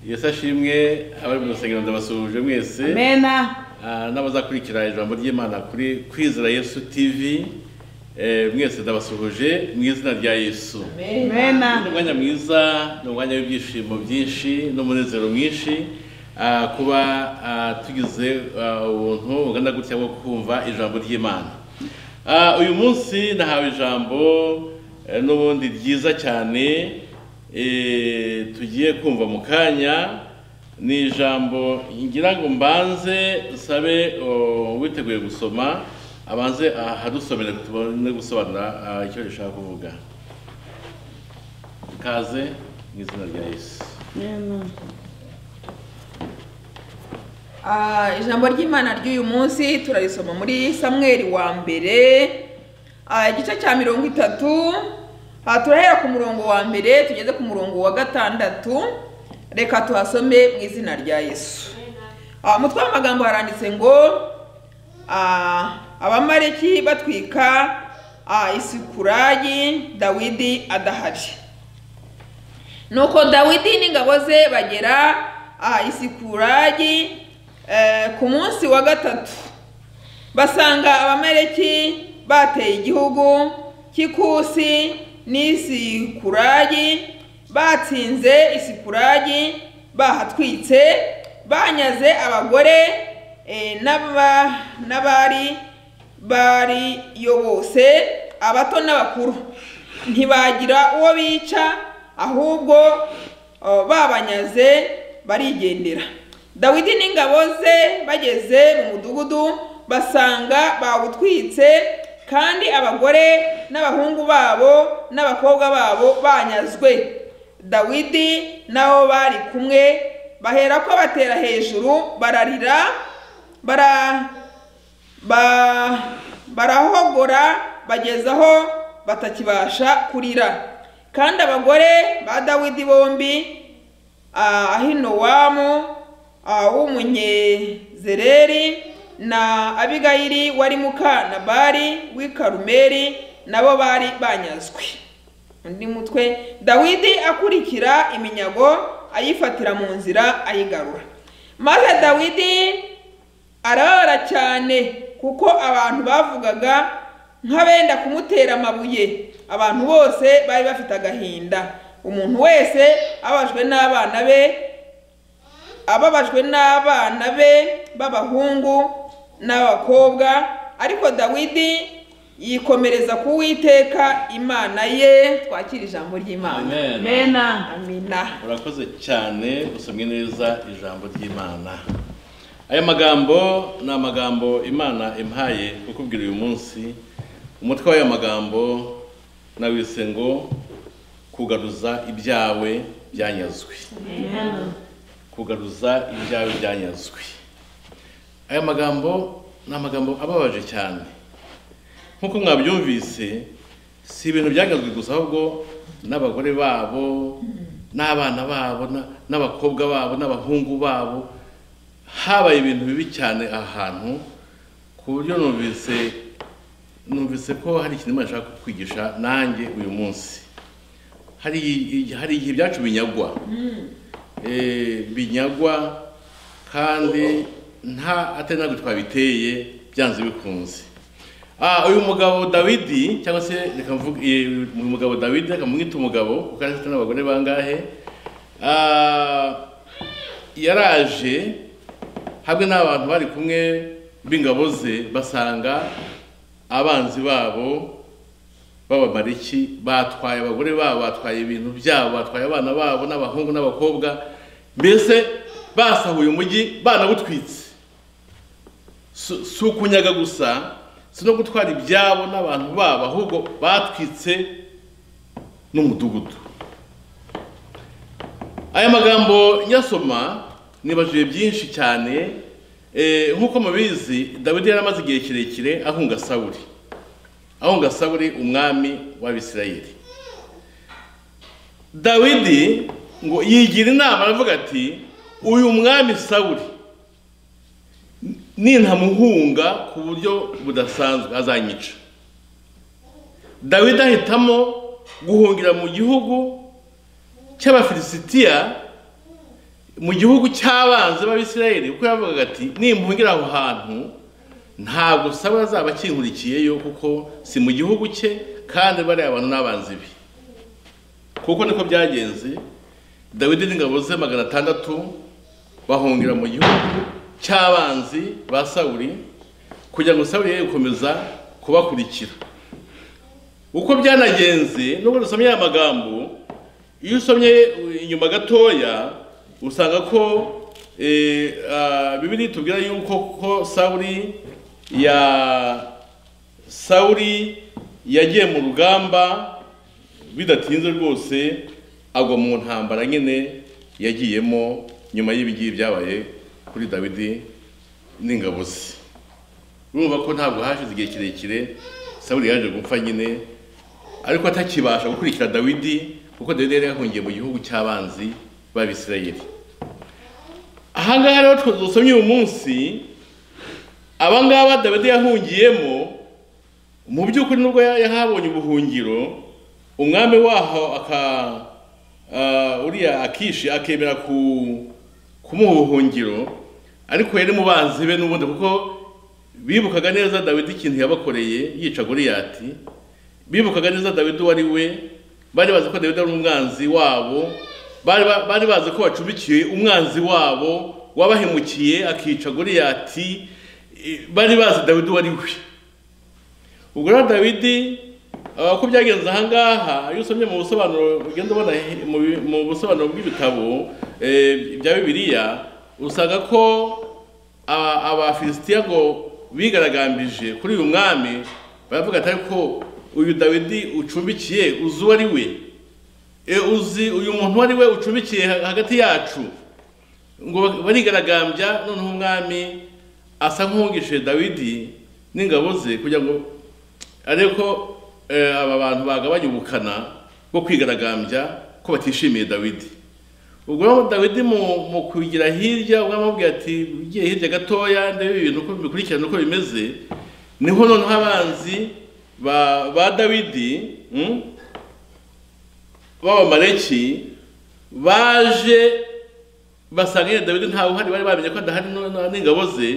yesu ashimwe abari mu rusengero ndabasuhuje mwese Amena. Ah, n'abazakurikira ijambo ry'imana kuri kwizera yesu tv Eh, mwese ndabasuhuje mu izina rya yesu ni Amena. umwanya mwiza ni umwanya w'ibyishimo byinshi n'umunezero mwinshi ah, kuba ah, tugize ah, ubuntu bungana gutya bwo kumva ijambo ry'imana Ah, uyu munsi nahawe ijambo eh, n'ubundi ryiza cyane eh, tugiye kumva mu kanya ni ijambo ngira ngo mbanze nsabe oh, witeguye gusoma abanze ahadusomere tubone gusobanura ah, icyo rishaka kuvuga ikaze mu izina rya yesu Ah, ijambo ry'imana ry'uyu munsi turarisoma muri samweri wa mbere ah, igice cya mirongo itatu Ah, turahera ku murongo wa mbere tugeze ku murongo wa gatandatu reka tuhasome mu izina rya yesu Ah, umutwe w'amagambo haranditse ngo ah, abamaleki batwika ah, isikurayi dawidi adahari nuko dawidi n'ingabo ze bagera ah, isikuragi eh, ku munsi wa gatatu basanga abamaleki bateye igihugu cy'ikusi n'isikuragi batsinze isikuragi bahatwitse banyaze abagore eh, n'aba- n'abari bari yo bose abato n'abakuru ntibagira uwo bica ahubwo oh, babanyaze barigendera dawidi n'ingabo ze bageze mu mudugudu basanga bawutwitse kandi abagore n'abahungu babo n'abakobwa babo banyazwe dawidi n'abo bari kumwe baherako batera hejuru bararira bara ba barahogora bageza aho batakibasha kurira kandi abagore ba dawidi bombi ah, ahinowamu ah, w'umunyezereri na abigayili wari muka nabari w'i karumeli nabo bari banyazwe undi mutwe dawidi akurikira iminyago ayifatira mu nzira ayigarura maze dawidi arababara cyane kuko abantu bavugaga nk'abenda kumutera amabuye abantu bose bari bafite agahinda umuntu wese ababajwe n'abana be ababajwe n'abana be b'abahungu n'abakobwa ariko dawidi yikomereza ku witeka imana ye twakira ijambo ry'imana Amena. amina urakoze cyane usomye neza ijambo ry'imana aya magambo ni amagambo imana impaye kukubwira uyu munsi umutwe w'aya magambo nawise ngo kugaruza ibyawe byanyazwe kugaruza ibyawe byanyazwe aya magambo ni amagambo ababaje cyane nk'uko mwabyumvise si ibintu byagazwe gusa ahubwo n'abagore babo n'abana babo na- n'abakobwa babo n'abahungu babo habaye ibintu bibi cyane aha hantu ku buryo numvise numvise ko hari ikintu Imana ishaka kukwigisha nanjye uyu munsi hari hari igihe ibyacu binyagwa eh, binyagwa kandi nta atari ntabwo twabiteye byanze bikunze Ah, uyu mugabo dawidi cyangwa se reka mvuge eh, uyu mugabo dawidi reka mwite umugabo kuko yari afite n'abagore bangahe Ah, yaraje hamwe n'abantu bari kumwe b'ingabo ze basanga abanzi babo b'abamariki batwaye abagore babo batwaye ibintu byabo batwaye abana babo n'abahungu n'abakobwa mbese basahuye umujyi banawutwitse Si- si ukunyaga gusa si no gutwara ibyabo n'abantu babo ahubwo batwitse n'umudugudu aya magambo nyasoma nibajije byinshi cyane Eh, nk'uko mubizi dawidi yari amaze igihe kirekire ahunga sawuri ahunga sawuri umwami w'abisirayeli dawidi ngo yigira inama aravuga ati uyu mwami sawuri nintamuhunga ku buryo budasanzwe azanyica dawidi ahitamo guhungira mu gihugu cy'abafilisitiya mu gihugu cy'abanzi b'abisirayeli kuko yavugaga ati nimpungira aho hantu ntabwo saba azaba akinkurikiyeyo kuko si mu gihugu cye kandi bariya bantu n'abanzi be kuko niko byagenze dawidi n'ingabo ze magana atandatu bahungira mu gihugu cy'abanzi ba sawuri kugira ngo sawuri ye gukomeza kubakurikira uko byanagenze nubwo dusomye aya magambo iyo usomye inyuma gatoya usanga ko eh, ah, bibiri tubwira yuko ko sawuri ya sawuri yagiye mu rugamba bidatinze rwose agwa mu ntambara nyine yagiyemo nyuma y'ibigiye byabaye kuri dawidi n'ingabo ze urumva ko ntabwo hashize igihe kirekire sawuri yaje gupfa nyine ariko atakibasha gukurikira dawidi kuko dawidi yari yahungiye mu gihugu cy'abanzi b'abisirayeli ahangaha rero twe dusomye uyu munsi abangaba dawidi yahungiyemo mu by'ukuri nubwo ya- yahabonye ubuhungiro umwami waho aka ah, uriya akishi akemera ku kumuha ubuhungiro ariko yari mu banzi be n'ubundi kuko bibukaga neza dawidi ikintu yabakoreye yica goliyati bibukaga neza dawidi uwo ari we bari bazi ko dawidi ari umwanzi wabo bari ba- bari bazi ko wacumbikiye umwanzi wabo wabahemukiye akica goliyati Eh, bari bazi dawidi uwo ari we ubwo rero dawidi ah, uko byagenze ahangaha iyo usomye mu busobanuro ugenda ubona he- mu bi- mu busobanuro bw'ibitabo eh, bya bibiliya usanga ko aba- abafilisitiya ngo bigaragambije kuri uyu mwami baravuga ati ariko uyu dawidi ucumbikiye uzi uwo ari we E, uzi uyu muntu uwo ari we ucumbikiye ha- hagati yacu ngo barigaragambya noneho umwami asa nk'uwungishije dawidi n'ingabo ze kugira ngo arebe ko eh, aba bantu bagabanya ubukana bwo kwigaragambya ko batishimiye dawidi ubwo rero dawidi mu mu kugira hirya ubwo amubwira ati ugiye hirya gatoya ndebe ibintu uko bikurikirana uko bimeze niho noneho abanzi ba ba dawidi mm, b'abamaleki baje basanga nyine dawidi ntawe uhari bari bamenye ko adahari no- no- n'ingabo ze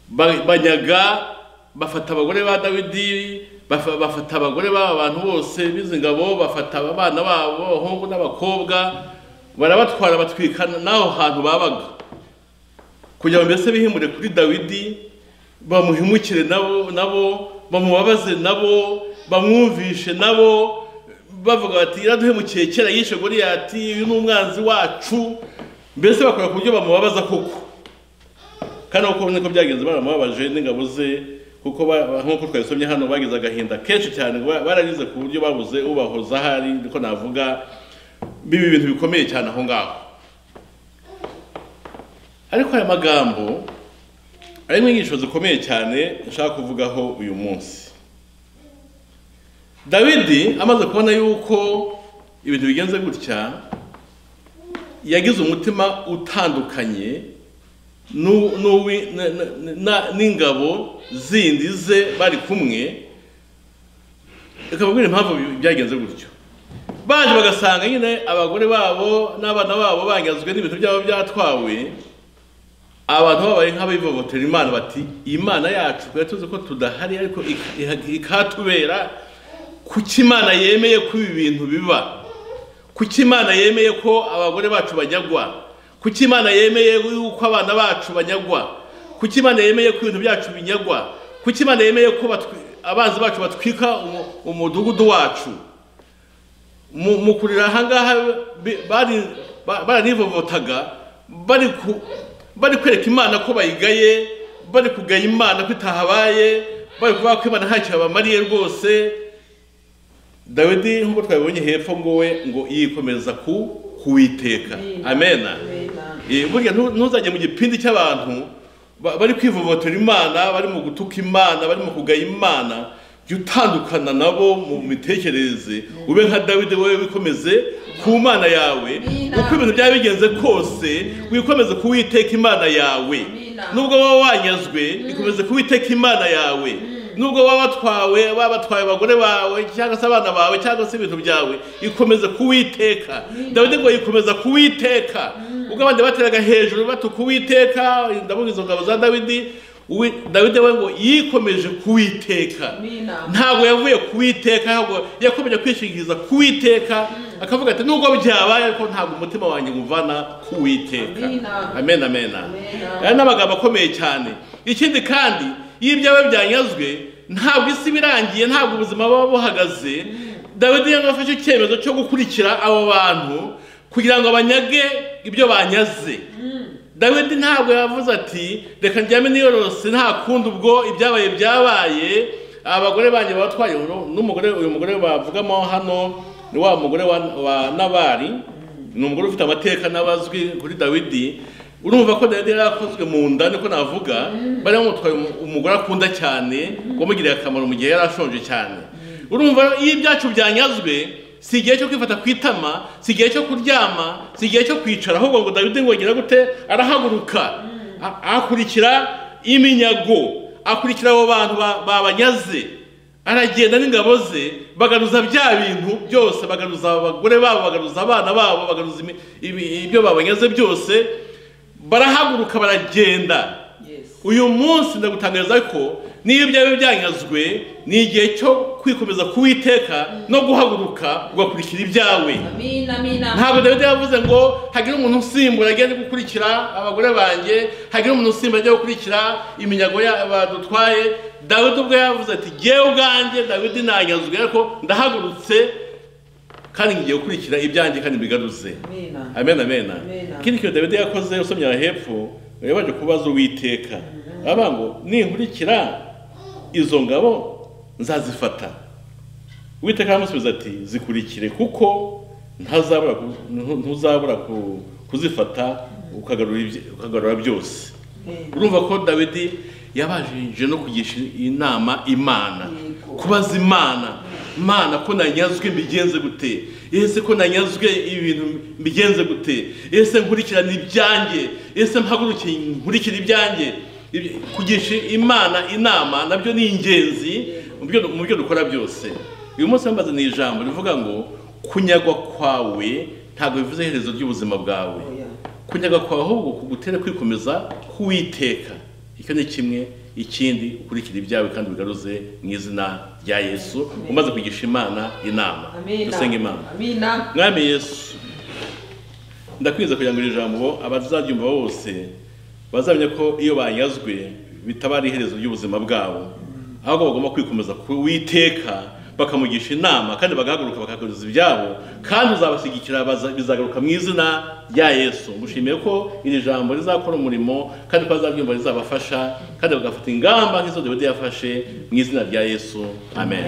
ba- banyaga bafata abagore ba dawidi bafa- bafata abagore b'aba bantu bose b'izi ngabo bafata abana babo abahungu n'abakobwa barabatwara batwikana n'aho hantu babaga kugira ngo mbese bihimure kuri dawidi bamuhimukire nabo nabo bamubabaze nabo bamwumvishe nabo bavuga bati yaraduhemukiye kera yishe goliyati uyu ni umwanzi wacu mbese bakora ku buryo bamubabaza koko kandi uko niko byagenze baramubabaje n'ingabo ze kuko ba- ba- nk'uko twabisomye hano bagize agahinda kenshi cyane ngo ba- bararize ku buryo babuze ubahoza ahari niko navuga biba ibintu bikomeye cyane aho ngaho ariko aya magambo arimo inyigisho zikomeye cyane nshaka kuvugaho uyu munsi dawidi amaze kubona yuko ibintu bigenze gutya yagize umutima utandukanye n'u- n'uwi- na- na- na- n'ingabo zindi ze bari kumwe ikababwira impamvu byagenze gutyo baje bagasanga nyine abagore babo n'abana babo banyazwe n'ibintu byabo byatwawe abantu babaye nk'abivovotera imana bati imana yacu twari tuzi ko tudahari ariko ik- iha- ikatubera kuki imana yemeye ko ibi bintu biba kuki imana yemeye ko abagore bacu banyagwa kuki imana yemeye yuko abana bacu banyagwa kuki imana yemeye ko ibintu byacu binyagwa kuki imana yemeye ko batwi- abanzi bacu batwika umu- umudugudu wacu mu mu kurira ahangaha bi- bari ba- baranivovotaga bari ku- bari kwereka imana ko bayigaye bari kugaya imana ko itahabaye bari kuvuga ko imana ntacyo yabamariye rwose dawidi nk'uko twabibonye hepfo ngo we ngo yikomeza ku kuwiteka amena Eh, burya ntu- ntuzajye mu gipindi cy'abantu ba- bari kwivovotera imana bari mu gutuka imana bari mu kugaya imana jya utandukana nabo mu mitekerereze ube nka dawidi wowe wikomeze ku mana yawe Amina. uko ibintu byaba bigenze kose wikomeze kuwiteka imana yawe Amina. nubwo waba wanyazwe ikomeze kuwiteka imana yawe nubwo waba watwawe waba batwaye abagore bawe cyangwa se abana bawe cyangwa se ibintu byawe ikomeze kuwiteka dawidi ngo yikomeza kuwiteka ubwo abandi bateraga hejuru bati kuwiteka ndavuga izo ngabo za dawidi uwi- dawidi we ngo yikomeje kuwiteka Ni inama. ntabwo yavuye kuwiteka ahubwo yakomeje kwishingikiriza kuwiteka akavuga ati nubwo byabaye ariko ntabwo umutima wanjye nguvana kuwiteka Amina. amen amen Amena. aya ni amagambo akomeye cyane ikindi kandi iyo ibyawe byanyazwe ntabwo isi iba irangiye ntabwo ubuzima buba buhagaze dawidi yanga afashe icyemezo cyo gukurikira abo bantu kugira ngo banyage ibyo banyaze dawidi ntabwo yavuze ati reka njyame niyorose nta kundi ubwo ibyabaye byabaye abagore banjye batwaye uno- n'umugore uyu mugore bavugamo hano ni wa mugore wa, wa nabari ni umugore ufite amateka n'abazwi kuri dawidi urumva ko dawidi yari yarakozwe mu nda niko navuga bari bamutwaye umu- umugore akunda cyane wamugiriye akamaro mu gihe yari ashonje cyane urumva iyo ibyacu byanyazwe si igihe cyo kwifata ku itama si igihe cyo kuryama si igihe cyo kwicara ahubwo ngo dawidi ngo agira gute arahaguruka a- akurikira iminyago akurikira abo bantu ba- babanyaze aragenda n'ingabo ze bagaruza bya bintu byose bagaruza abagore babo bagaruza abana babo bagaruza imi- ibi- ibyo babanyaze byose barahaguruka baragenda Yes. uyu munsi ndagutangariza ko niyo byaba byanyazwe ni igihe cyo kwikomeza kuwiteka no guhaguruka ugakurikira ibyawe Amina, amina. ntabwo dawidi yavuze ngo hagire umuntu usimbura agende gukurikira abagore banjye hagire umuntu usimbura ajya gukurikira iminyago ya- badutwaye dawidi ubwo yavuze ati jyewe ubwanjye dawidi nanyazwe ariko ndahagurutse kandi ngiye gukurikira ibyanjye kandi bigaruze Amina. amen amen Amen. ikindi kintu dawidi yakoze usomye aha hepfo yari yaje kubaza uwiteka aravuga ngo ninkurikira izo ngabo nzazifata uwiteka aramusubiza ati zikurikire kuko ntazabura ku- ntu- ntuzabura ku- kuzifata ukagarura ibye- ukagarura byose Amen. urumva ko dawidi yabajije no kugisha inama imana Yego. kubaza imana imana ko nanyazwe mbigenze gute ese ko nanyazwe ibintu mbigenze gute ese nkurikirana ibyanjye ese mpagurukiye nkurikira ibyanjye Ibi- kugisha imana inama nabyo ni ingenzi mu byo- mu byo dukora byose uyu munsi bamaze ni ijambo rivuga ngo kunyagwa kwawe ntabwo bivuze iherezo ry'ubuzima bwawe Oya. kunyaga kwawe ahubwo kugutere kwikomeza kuwiteka icyo ni kimwe ikindi ukurikira ibyawe kandi bigaruze mu izina rya yesu umaze kugisha imana inama Amina. dusenge imana Amina. mwami yesu ndakwiza kugira ngo iri jambo abazaryumva bose bazamenya ko iyo banyazwe bitabara iherezo ry'ubuzima bwabo ahubwo bagomba kwikomeza kuwiteka bakamugisha inama kandi bagahaguruka bakagaragaza ibyabo kandi uzabashyigikira baza- bizagaruka mu izina rya yesu ngushimiye ko iri jambo rizakora umurimo kandi ko bazaryumva rizabafasha kandi bagafata ingamba nk'izo dawidi yafashe mu izina rya yesu amen